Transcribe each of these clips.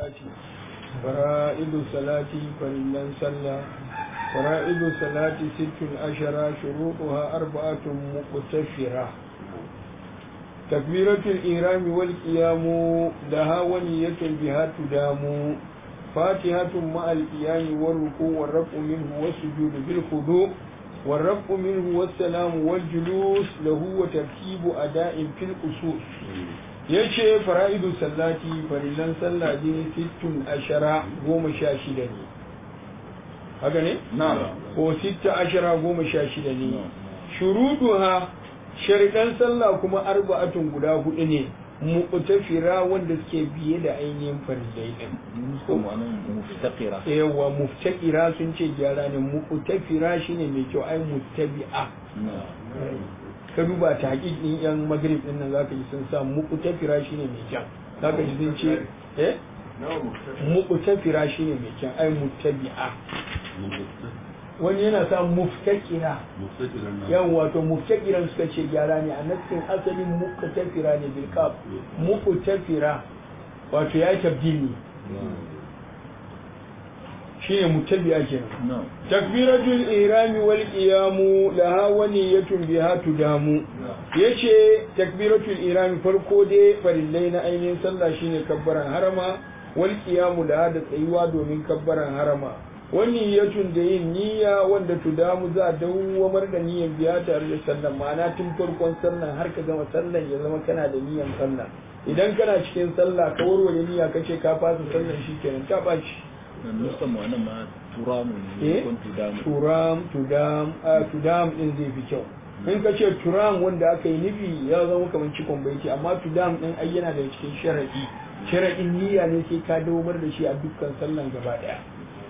salati fara'idu salati farillan sallah fara'idu salati sittun ashara shuruɗuha arba'atun muqtashira takbiratul irami wal qiyamu laha waniyatun biha tudamu fatihatun ma'al qiyami war ruku' war rafu minhu was sujud bil khudu' والرفع منه والسلام والجلوس له وترتيب أداء في الأصول yace fara'idu sallati farillan sallah ne sittun ashara goma sha shida ne haka ne? ko sitta ashara goma sha shida ne shuruduha sharidan sallah kuma arba'atun guda hudu ne muqtafira wanda suke biye da ainihin farillai din muftaqira yawa muftaqira sun ce gyara ne muqtafira shine mai kyau ai muttabi'a ka duba ta hakikin yan magrib din nan zaka ji sun sa muqtafira shine mai kyau zaka ji sun ce eh muqtafira shine mai kyau ai muttabi'a wani yana sa muftakira yan wato muftakiran suka ce gyara ne a nassin asalin muqtafira ne bil kaf muqtafira wato ya tabdili shine mutabi'a kenan takbiratul ihrami wal qiyamu laha waniyatun biha tudamu yace takbiratul ihrami farko dai farillai na ainihin sallah shine kabbaran harama wal qiyamu laha da tsayuwa domin kabbaran harama wani yatun da yin niyya wanda tudamu za a dawwamar da niyyan biya tare da sallan ma'ana tun farkon sallan har ka gama sallan ya zama kana da niyyan sallah idan kana cikin sallah ka warware niyya ka ce ka fasa sallan shi kenan ta ɓaci nuskan mu wannan ma turamu ne kon tudamu turam tudam a tudam din zai fi kyau in ka ce turam wanda aka yi nufi ya zama kamar cikon baiti amma tudam din ai yana da cikin sharadi sharadin niyya ne sai ka dawamar da shi a dukkan sallan gaba daya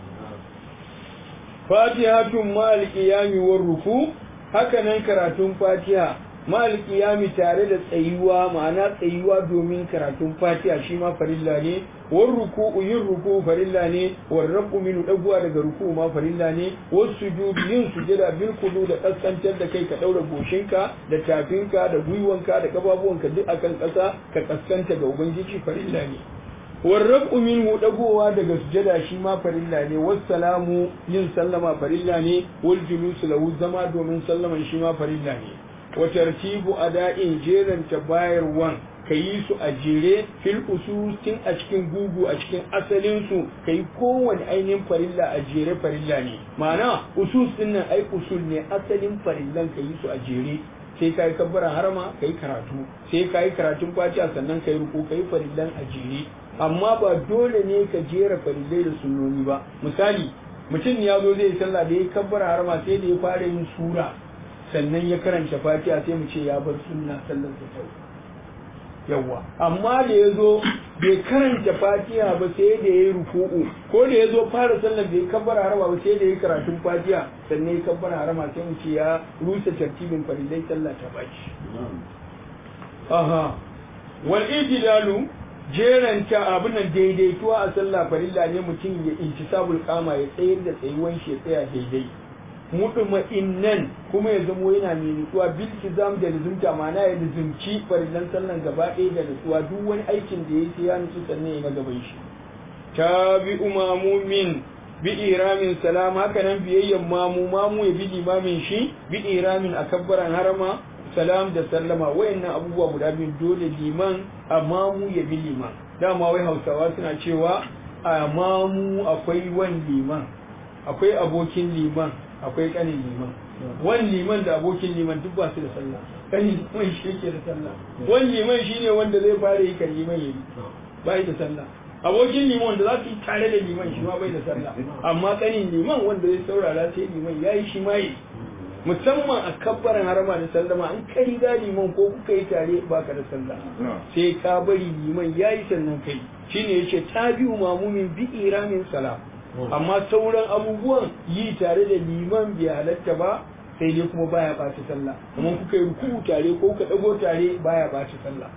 fatihatun ma'al qiyami war ruku haka nan karatun fatiha ma'al qiyami tare da tsayuwa ma'ana tsayuwa domin karatun fatiha shi ma farilla ne war ruku yin ruku farilla ne war rabu min daguwa daga ruku ma farilla ne was sujud yin sujada bil kudu da kaskantar da kai ka daura goshinka da tafinka da gwiwanka da kababuwanka duk akan kasa ka kaskanta ga ubangiji farilla ne warrabu minhu dagowa daga sujada shi ma farilla ne wassalamu yin sallama farilla ne wal julusu lahu zama domin sallaman shi ma farilla ne wa tartibu ada'in jeranta bayarwan kayi su a jere fil ususin a cikin gugu a cikin asalin su kai kowane ainihin farilla a jere farilla ne ma'ana usus din nan ai usul ne asalin farillan kayi su a jere sai kai kabbara harama kai karatu sai kai karatun fatiha sannan kai ruku kai farillan a jere amma ba dole ne ka jera farillai da sunnoni ba misali mutum ya zo zai sallah da ya kabbara harama sai da ya fara yin sura sannan ya karanta fatiha sai mu ce ya bar sunna sallar da kyau yawa amma da ya zo bai karanta fatiha ba sai da ya yi ruku'u ko da ya zo fara sallar bai kabbara harama ba sai da ya yi karatun fatiha sannan ya kabbara harama sai mu ce ya rusa tartibin farillai sallah ta baki aha wal ijlalu jeranta abin nan daidaituwa a sallah farilla ne mutum ya intisabul kama ya tsayar da tsayuwan shi ya tsaya daidai mutuma innan kuma ya zamo yana mai nutsuwa bil kizam da lizumta ma'ana ya lizumci farillan sallan gaba ɗaya da nutsuwa duk wani aikin da ya ya nutsu sannan ya na gaban shi tabi umamumin bi iramin salam haka nan biyayyan mamu mamu ya bi limamin shi bi iramin a kabbaran harama salam da sallama wayannan abubuwa guda biyu dole liman amma mu ya bi liman dama wai hausawa suna cewa a mamu akwai wan liman akwai abokin liman akwai kanin liman wan liman da abokin liman duk ba su da sallah kanin liman shi yake da sallah wan liman shine wanda zai fara yi kan liman yayi bai da sallah abokin liman wanda za su yi tare da liman shi ma bai da sallah amma kanin liman wanda zai saurara sai liman yayi shi ma yi musamman a kabbaran harama da sallama an kai ga liman ko kuka yi tare baka da sallah sai ka bari liman yayi sannan kai shine yace tabi'u mamumin bi iramin salam amma sauran abubuwan yi tare da liman bai halatta ba sai dai kuma baya ɓaci sallah amma kuka yi ruku tare ko ka dago tare baya ɓaci sallah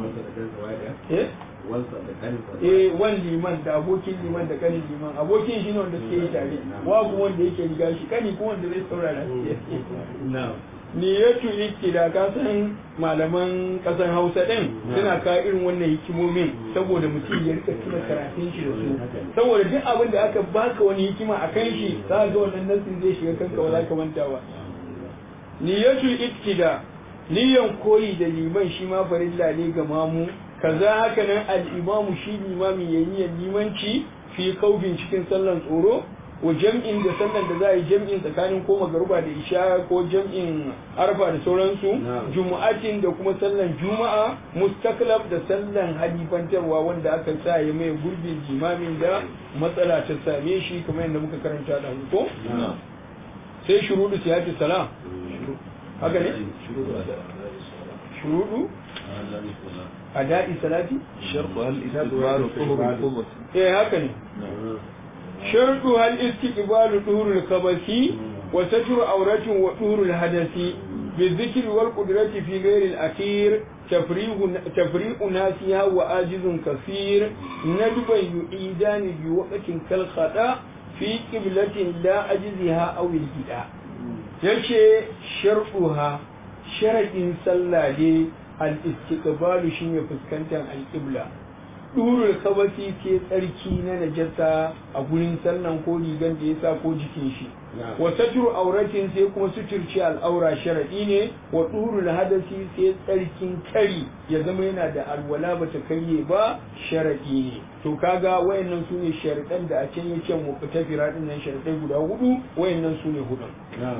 eh wan liman da abokin liman da kanin liman abokin shi ne wanda suke yi tare babu wanda yake riga shi kani kuma wanda zai saurara niyatu iktida ka san malaman kasan hausa din suna ka irin wannan hikimomin saboda mutum ya rika tuna karatun shi da su saboda duk abin da aka baka wani hikima a kan shi za ga wannan nasin zai shiga kanka ba za ka manta ba niyatu iktida niyan koyi da liman shi ma farilla ne ga mamu kaza haka nan al-imamu shi limami yayin limanci fi kaufin cikin sallan tsoro wa jam'in da sallan da za a yi jam'in tsakanin ko magaruba da isha ko jam'in arfa da sauransu jumu'atin da kuma sallan juma'a mustaklab da sallan halifantarwa wanda aka sa ya mai gurbin jimamin da matsala ta same shi kamar yadda muka karanta da ko sai shurudu siyati salam haka ne shurudu ada'i salati shartu hal istidbaru tuhur al-qubus eh haka ne shartu hal istiqbalu tuhurul khabasi wa satru awratin wa tuhurul hadasi بالذكر والقدرة في غير الأخير تفريغ تفريق ناسها وآجز كثير ندبا يعيدان بوقت كالخطأ في قبلة لا أجزها أو الهداء يشي شرطها شرط صلى al-istiqbalu shine fuskantar al-qibla durul kabasi ke tsarki na najasa a gurin sallan ko rigan da ya sa ko jikin shi wa satru auratin sai kuma suturci al'aura sharadi ne wa durul hadasi sai tsarkin kari ya zama yana da alwala bata karye ba sharadi ne to kaga wayannan su ne sharadan da a can yake mu fita firadin nan sharadai guda hudu wayannan su ne hudun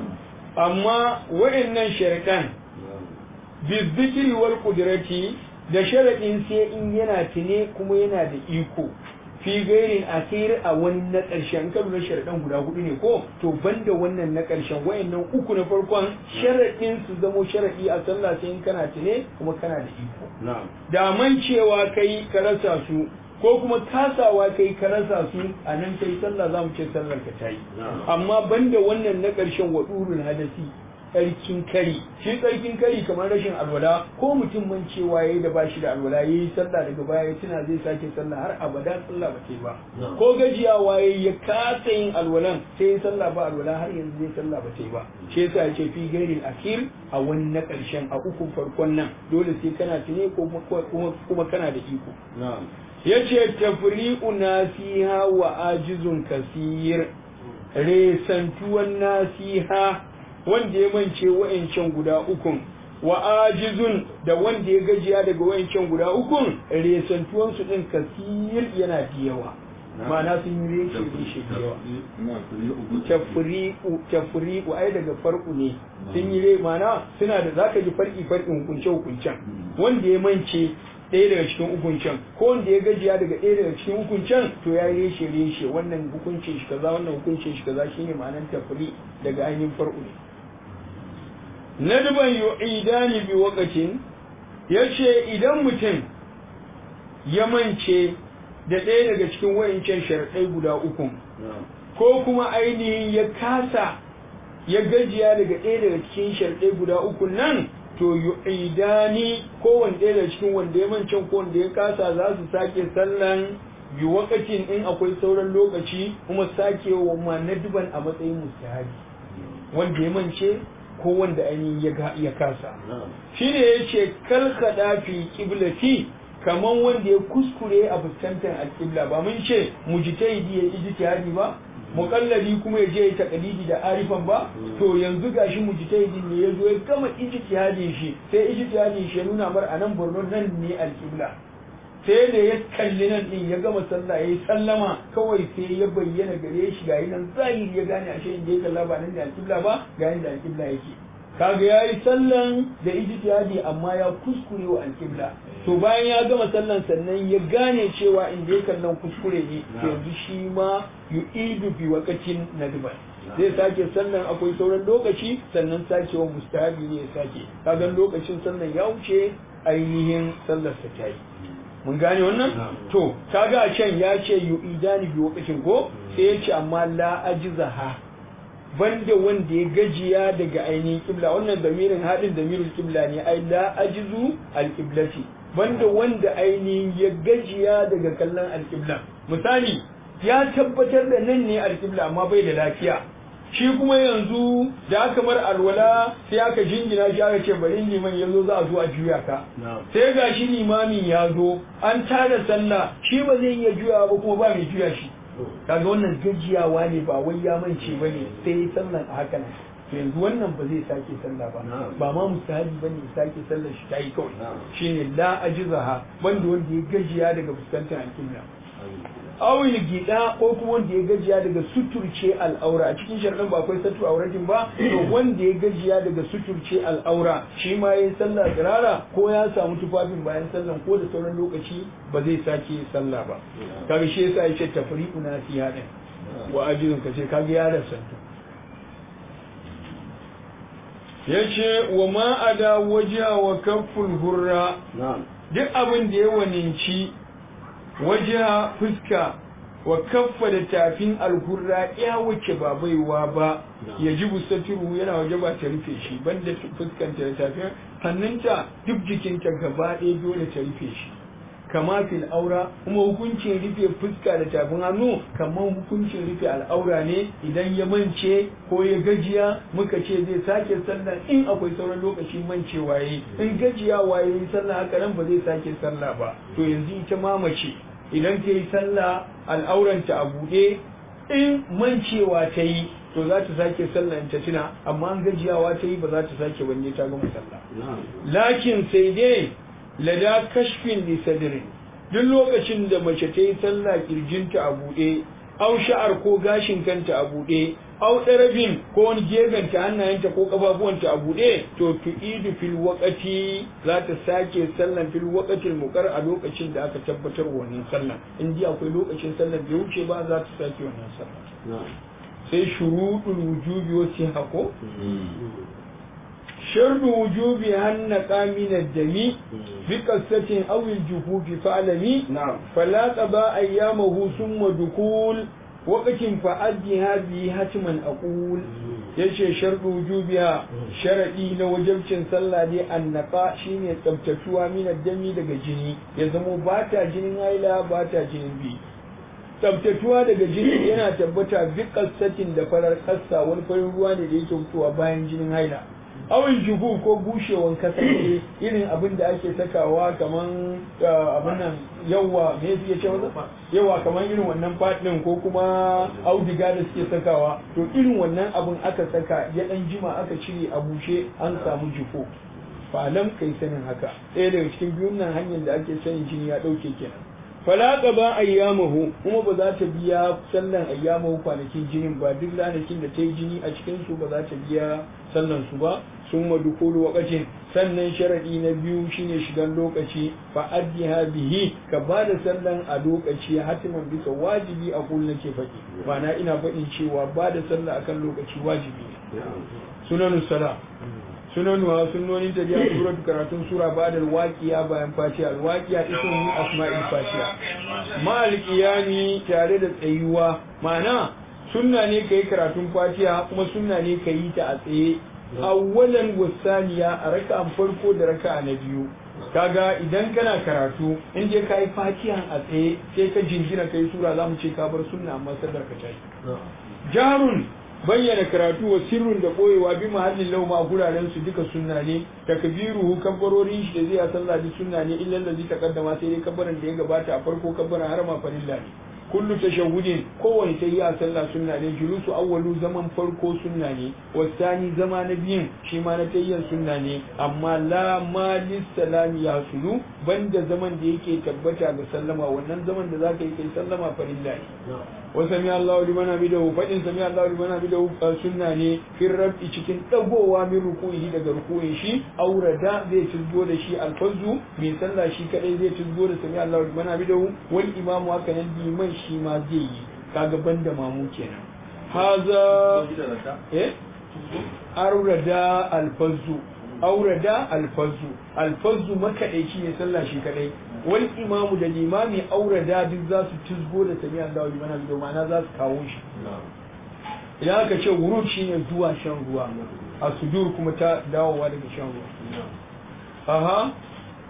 amma wayannan sharadan bizikiri wal kudirati da sharaɗin sai in yana tune kuma yana da iko fi gairin asir a wani na ƙarshen kan na sharaɗin guda hudu ne ko to banda wannan na ƙarshen wayannan uku na farkon sharaɗin su zamo sharaɗi a sallah sai in kana tune kuma kana da iko da man cewa kai ka rasa su ko kuma kasawa kai ka rasa su a nan kai sallah za mu ce sallar ka tayi amma banda wannan na ƙarshen wadurul hadasi tsarkin kari shi tsarkin kari kamar rashin alwala ko mutum man cewa yayi da bashi da alwala yayi sallah daga baya ya tuna zai sake sallah har abada sallah ba ta ba ko gajiyawa yayi ya kasa yin alwalan sai sallah ba alwala har yanzu zai sallah ba ta ba shi yasa ya ce fi gairin akir a wani na karshen a uku farkon nan dole sai kana tune ko kuma kana da iko yace tafri'u nasiha wa ajizun kasir resantuwan nasiha wanda ya mance wa'ancan guda ukun wa ajizun da wanda ya gajiya daga wa'ancan guda ukun resantuwan su din kasir yana da yawa ma'ana sun yi reshe reshe da yawa tafriqu tafriqu ai daga farku ne sun yi re ma'ana suna da zaka ji farki farkin hukunce hukuncen wanda ya mance ɗaya daga cikin hukuncen ko wanda ya gajiya daga ɗaya daga cikin hukuncen to ya yi reshe reshe wannan hukuncin shi kaza wannan hukuncin shi kaza shine ma'anar tafri daga ainihin farko ne nadban yu'idani bi waqatin yace idan mutum ya mance da ɗaya daga cikin wayancan sharadai guda uku ko kuma ainihin ya kasa ya gajiya daga ɗaya daga cikin sharadai guda uku nan to yu'idani ko wanda daga cikin wanda ya mance ko wanda ya kasa za su sake sallan bi waqatin in akwai sauran lokaci kuma sake wa ma nadban a matsayin mustahabi wanda ya mance ko wanda ainihin ya kasa shi ne ya ce kalkada fi kiblati kaman wanda ya kuskure a fuskantar alƙibla ba mun ce mujtahidi ya ijtihadi ba muƙalladi kuma ya je ya taƙalidi da arifan ba to yanzu gashi mujtahidin ne ya zo ya gama ijtihadin shi sai ijtihadin shi ya nuna mar a nan Borno nan ne alƙibla sai da ya kalli nan din ya gama sallah ya yi sallama kawai sai ya bayyana gare shi ga nan zahiri ya gane ashe inda ya kalla ba nan da alƙibla ba ga da alƙibla yake kaga ya yi sallan da ijtihadi amma ya kuskure wa alƙibla to bayan ya gama sallan sannan ya gane cewa inda ya kallon kuskure ne yanzu shi ma yu'idu fi waqatin nadban zai sake sannan akwai sauran lokaci sannan sakewa mustahabi ne ya sake kaga lokacin sannan ya wuce ainihin sallar sa ta yi mun gane wannan to kaga a can ya ce yu'idani bi waqtin ko sai ya ce amma la ajzaha banda wanda ya gajiya daga ainihin kibla wannan damirin hadin damirin kibla ne ai la ajzu al qiblati banda wanda ainihin ya gajiya daga kallon al qibla misali ya tabbatar da nan ne al qibla amma bai da lafiya shi kuma yanzu da aka bar alwala sai aka jingina shi aka ce bari liman ya zo za a zo a juya ka sai ga shi limamin ya zo an tada sallah shi ba zai iya juya ba kuma ba mai juya shi kaga wannan gajiyawa ne ba wai ya mance ba ne sai sallan a haka nan yanzu wannan ba zai sake sallah ba ba ma musahabi ba ne sake sallar shi ta yi kawai shine la ajizaha banda wanda ya gajiya daga fuskantar alƙibla awil gida ko kuma wanda ya gajiya daga suturce al'aura a cikin sharɗin ba akwai satu auratin ba to wanda ya gajiya daga suturce al'aura shi ma yayi sallah tsirara ko ya samu tufafin bayan sallan ko da sauran lokaci ba zai sake sallah ba kaga shi yasa yace tafriqu na fi hadin wa ajizun kace kaga ya rasanta yace wa ma ada wajha wa kafful hurra duk abin da ya waninci wajiha fuska wa kaffa da tafin alhurra ya wuce ba baiwa ba ya ji busatiru yana waje ba ta rufe shi banda fuskanta da tafin hannunta duk jikinta gaba ɗaya dole ta rufe shi kama fil aura kuma hukuncin rufe fuska da tafin hannu kamar hukuncin rufe al'aura ne idan ya mance ko ya gajiya muka ce zai sake sallah in akwai sauran lokaci mance waye in gajiya waye sallah haka nan ba zai sake sallah ba to yanzu ita ma mace idan ta yi sallah al'auranta a buɗe in mancewa ta yi to za ta sake sallah ta tuna amma an gajiyawa ta yi ba za ta sake wanne ta gama sallah lakin sai dai lada kashfin li sadrin duk lokacin da mace ta yi sallah kirjinta a buɗe au sha'ar ko gashin kanta a buɗe au ɗarabin ko wani gefenta hannayenta ko ƙafafuwanta a buɗe to tu'idu fil waqati za ta sake sallan fil waqatil muqar a lokacin da aka tabbatar wannan sallan in ji akwai lokacin sallan bai wuce ba za ta sake wannan sallan sai shuruɗul wujubi wasu hako شرط وجوب النقى من الدم بقصة أو الجفوف فعلمي نعم فلا تبا أيامه ثم دخول وقت فأدها به هتما أقول yace sharɗu wujubiha sharadi na wajabcin sallah dai annaka shine tsabtatuwa min dami daga jini ya zamo ba ta jinin haila ba ta jinin bi tsabtatuwa daga jini yana tabbata bi kassatin da farar kassa wani farin ruwa ne da yake fitowa bayan jinin haila awin juhu ko bushewan kasance irin abin da ake sakawa kaman abin nan yawa me suke ce masa yawa kaman irin wannan fadin ko kuma audiga da suke sakawa to irin wannan abin aka saka ya dan jima aka cire a bushe an samu jufo falam kai sanin haka ɗaya daga cikin biyun nan hanyar da ake sanin jini ya ɗauke kenan fala ba ayyamahu kuma ba za ta biya sallan ayyamahu kwanakin jinin ba duk lanakin da ta yi jini a cikin su ba za ta biya sallan su ba sun madukulu wakacin sannan sharadi na biyu shine shigan lokaci fa addiha bihi ka ba da sallan a lokaci hatiman bisa wajibi a kullum nake faɗi ma'ana ina faɗin cewa ba da sallah akan lokaci wajibi ne sunanus sala sunanuwa sunnonin ta biya surat karatun sura ba da waqiya bayan fatiha alwaqiya ismu min asma'il fatiha ma alqiyami tare da tsayuwa ma'ana sunna ne kai karatun fatiha kuma sunna ne kai ta a tsaye awwalan wasaniya a raka'an farko da raka'a na biyu kaga idan kana karatu in je kai fatiha a tsaye sai ka jingina kai sura zamu ce ka bar sunna amma sadar ka tayi jarun bayyana karatu wa sirrun da koyewa bi mahallin lauma a guraren su duka sunna ne takbiruhu kabbarorin shi da zai a sallah bi sunna ne illa allazi taqaddama sai dai kabbaran da ya gabata a farko kabbaran har ma farilla ne kullu tashahhudin kowane tayi a sallah sunna ne julusu awwalu zaman farko sunna ne wasani zama na biyun shi ma na tayyan sunna ne amma la malis salami ya sulu banda zaman da yake tabbata ga sallama wannan zaman da zaka yi kai sallama farilla ne wa sami Allahu liman hamidahu fadin sami Allahu liman hamidahu sunna ne fil rabbi cikin dagowa min ruku'i daga ruku'in shi aurada zai tuzgo da shi alfazu mai sallah shi kadai zai tuzgo da sami Allahu liman hamidahu wal imamu haka nan liman shi ma zai yi kaga banda mamu kenan haza eh aurada alfazu aurada alfazu alfazu makadaici ne sallah shi kadai wal imamu da limami aurada duk za su tuzgo da sami Allah wa liman hamidahu ma'ana za su kawo shi idan aka ce wurud shine zuwa shan ruwa a sudur kuma ta dawowa daga shan ruwa aha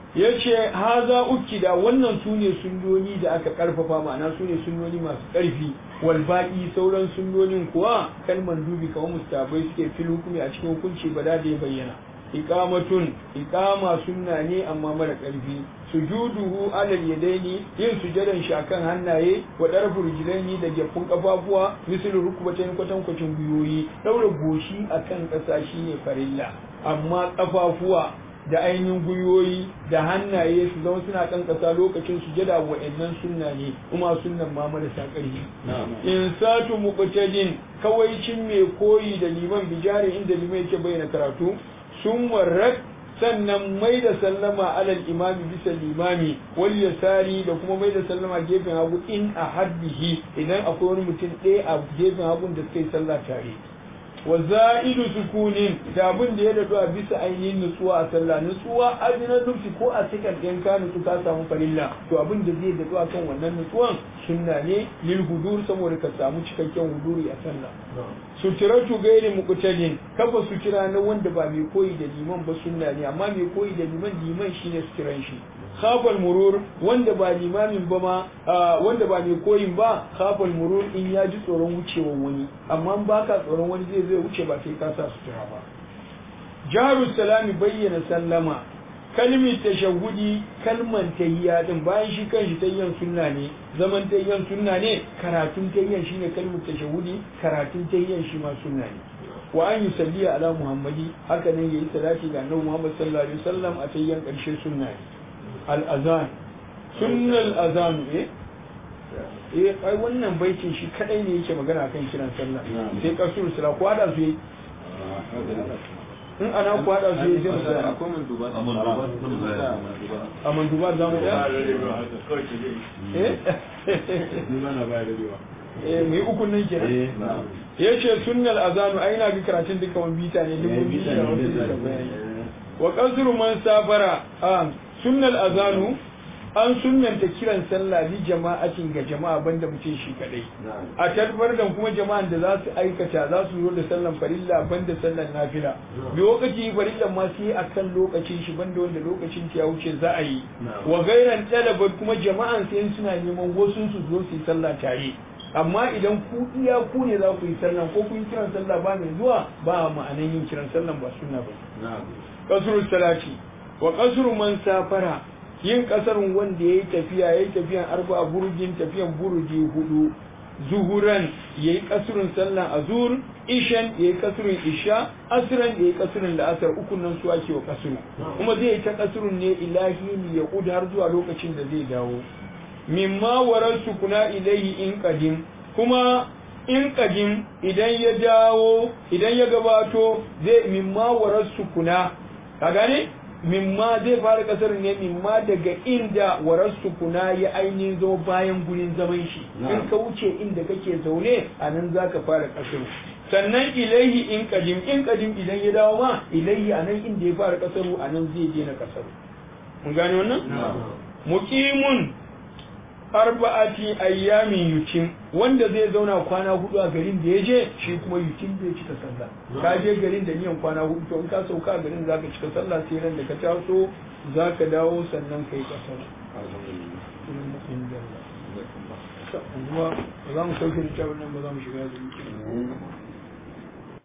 ya ce haza ukida wannan su ne sunnoni da aka karfafa ma'ana su ne sunnoni masu karfi wal baqi sauran sunnonin kuwa kalman dubi kamar mustabai suke fil hukumi a cikin hukunci ba da ya bayyana iqamatun iqama sunna ne amma mara karfi sujuduhu alal yadaini yin sujadan shi akan hannaye wa darfu rijlaini da gefun kafafuwa misal rukbatayn kwatan kwacin guyoyi daura goshi akan kasa shine farilla amma kafafuwa da ainihin guyoyi da hannaye su zama suna kan kasa lokacin sujada wa'annan sunna ne kuma sunnan ma marasa ƙarfi in satu muqtadin kawaicin mai koyi da liman bijari inda liman yake bayyana karatu sun warrak sannan mai da sallama alal imami bisa limami wal yasari da kuma mai da sallama gefen hagu in a haddihi idan akwai wani mutum ɗaya a gefen hagun da suka yi sallah tare wa za'idu sukunin da abin da ya dadu a bisa ainihin nutsuwa a sallah nutsuwa adina nufsi ko a cikin ɗin ka nutsu ka samu farilla to abin da zai dadu a kan wannan nutsuwan sunna ne lil hudur saboda ka samu cikakken huduri a sallah suturatu gairi muqtadin kafa sutura na wanda ba mai koyi da liman ba sunna ne amma mai koyi da liman liman shine suturan shi khafal murur wanda ba limamin ba ma wanda ba mai koyin ba khafal murur in ya ji tsoron wucewa wani amma ba ka tsoron wani zai zai wuce ba sai ka sa sutura ba jaru salami bayyana sallama kalmi tashahudi kalman tahiyya din bayan shi kanshi tayyan sunna ne zaman tayyan sunna ne karatun tayyan shine kalmar tashahudi karatun tayyan shi ma sunna ne wa an yi salliya ala muhammadi haka ne yayi salati ga annabi muhammad sallallahu alaihi wasallam a tayyan karshe sunna ne al azan sunnal azan eh eh ai wannan baitin shi kadai ne yake magana kan kiran sallah sai kasur sala ko da su in ana ku hada su yi sai mu tsaya akwai manduba a mandubar za mu ɗaya eh eh mai uku nan ke ya ce sunnal azanu ai na ga karatun duka wani bita ne dubu biyu da wasu da bayani wa qasru man safara a sunnal azanu an sunnanta kiran sallah li jama'atin ga jama'a banda mutum shi kadai a tabbar da kuma jama'an da za su aikata za su zo da sallan farilla banda sallan nafila lokaci farillan ma sai akan lokacin shi banda wanda lokacin ya wuce za a yi wa gairan talabar kuma jama'an sai suna neman wasu su zo su yi sallah tare amma idan ku iya ku ne za ku yi sallan ko ku yi kiran sallah ba mai zuwa ba ma'anan yin kiran sallan ba sunna ba kasrul salati wa kasru man safara yin kasarun wanda ya yi tafiya ya yi tafiyan arba burjin tafiyan burji hudu zuhuran ya yi kasurun sallan azur ishan ya yi kasurun isha asiran ya yi kasurun la'asar ukun nan su ake wa kasuru kuma zai yi ta kasurun ne ilahi ne ya kudu har zuwa lokacin da zai dawo mimma warar sukuna ilaihi in kadim kuma in kadim idan ya dawo idan ya gabato zai mimma warar sukuna ka gane mimma zai fara kasar ne mimma daga inda warar sukuna ya ainihin zo bayan gurin zaman shi in ka wuce inda kake zaune a nan za ka fara kasar sannan ilaihi in kadim in kadim idan ya dawo ma ilaihi a nan inda ya fara kasaru a nan zai daina kasaru mun gane wannan muqimun arba'ati ayyamin yutim wanda zai zauna kwana hudu a garin da ya je shi kuma yutim zai cika sallah ka je garin da niyan kwana hudu to in ka sauka a garin zaka cika sallah sai ran da ka taso zaka dawo sannan kai kasar za mu sauke da nan ba za mu shiga da